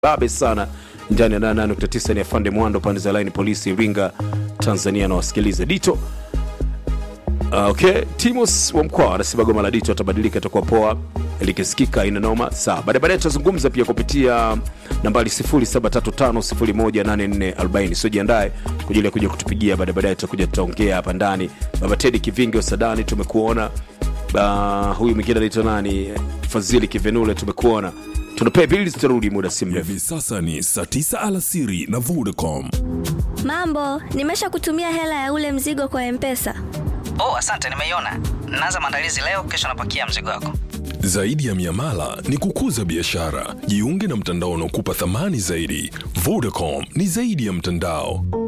babe sana ndani ya 88.9 ni afande mwando pande za line polisi iringa tanzania na wasikiliza dito Uh, okay timos wa mkoa anasema goma la dito atabadilika itakuwa poa likisikika ina noma sawa baadaye baadaye tutazungumza pia kupitia nambari 0735018440 sio jiandae kwa ajili ya kuja kutupigia baadaye baadaye tutakuja tutaongea hapa ndani baba tedi kivingi wa sadani tumekuona uh, huyu mwingine anaitwa nani fadhili kivenule tumekuona tunapea bili tutarudi muda si mrefu hivi sasa ni saa 9 alasiri na vodacom Mambo, nimesha kutumia hela ya ule mzigo kwa Mpesa. Oh, asante, nimeiona. Naanza maandalizi leo, kesho napakia mzigo wako. zaidi ya miamala ni kukuza biashara jiunge na mtandao unaokupa thamani zaidi vodacom ni zaidi ya mtandao